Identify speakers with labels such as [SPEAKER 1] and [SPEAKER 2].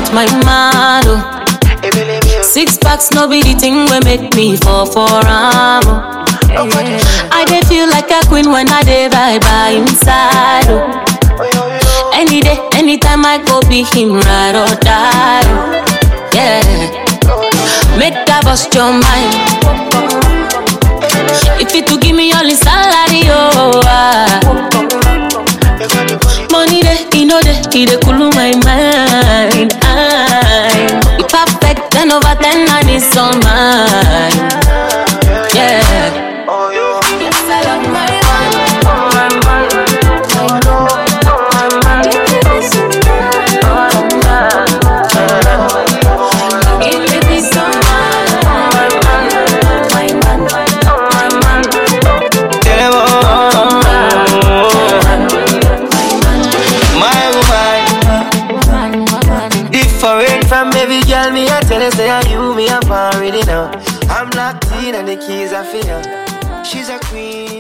[SPEAKER 1] with my man. Oh. Six packs, no be the thing we make me fall for am. Oh. I dey feel like a queen when I dey vibe by inside. Oh. Any day, anytime I go be him ride or die. Oh. Yeah, make that bust your mind. If it to give me all his salary, oh. Ah. Money dey, he know dey, he dey cool my mind. I, he perfect, ten over ten, and it's all mine. Yeah. Yes, I love my Give me peace of mind. My man, my man,
[SPEAKER 2] Them all. My woman, different from every girl. Me I tell her say I you me I'm already know. I'm locked in and the keys are for you. She's a queen.